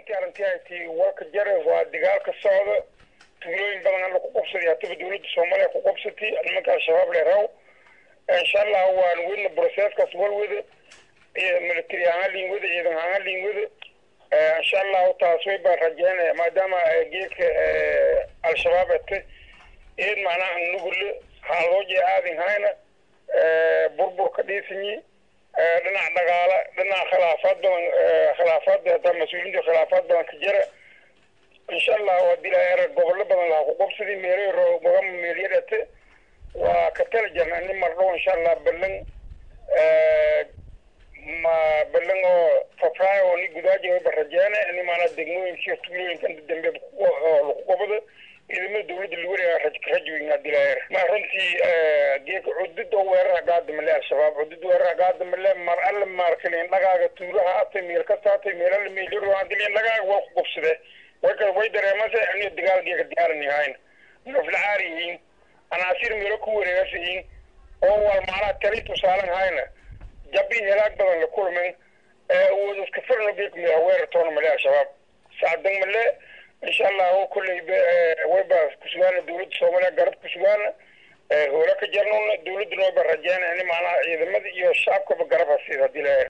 runtii arrintii ay tii walka jare waa dagaal ka socda tuulooyin badan alla ku qabsaday hataba dawladda soomaaliya ku qabsatay nimanka al-shabaab leeraw insha allah waan wedna broseskaas walwada military ahaan liin wada ciidan ahaan liin wada insha allahu taas way baan rajeynaya maadaama geedka al-shabaab ete eed macnaha nugule haalooje aadin hayna burburka dhiisanyi dhinac dhaqaala dhinac khilaafaad badan khilaafaad hataa mas-uuliyiinta khilaafaad badan ka jira insha allahu hadii la gobollo badan laha ku qabsaday meelo magama meelyadhate waa ka tala jirna nin mardhow insha allah ballan ma ballan oo fafraayo oo ni gudaaji wayba rajeene ni maanaa degmooyinka tuulooyinka dambe lagu qabado ciidamada dawladda lagu wareega rajweyn hadii la ma runtii geeka cudud oo weerara gaadamale al-shabaab cudud weerara gaadamale mar alle maarkalin dhagaaga tuulaha atay meel kasta atay meel alle meelyaro hadilin dhagaaga waa ku qabsade way kale way dareemase aniyo dagaal geeka diyaarani hayn noflacaari yihiin anaasir meelo ku wareegasa yihiin oo wal macnaha tali tusaalan hayna jabi helaag badan la kulmin awood iska firno geeka mila weerar toona male al-shabaab sacdan male insha allahu kulley wayba kusugaana dawladda soomaaliya garab kusugaana hoola ka jarnona dawladduna wayba rajeena in macnaha ciidamada iyo shacabkaba garab hasiid hadii la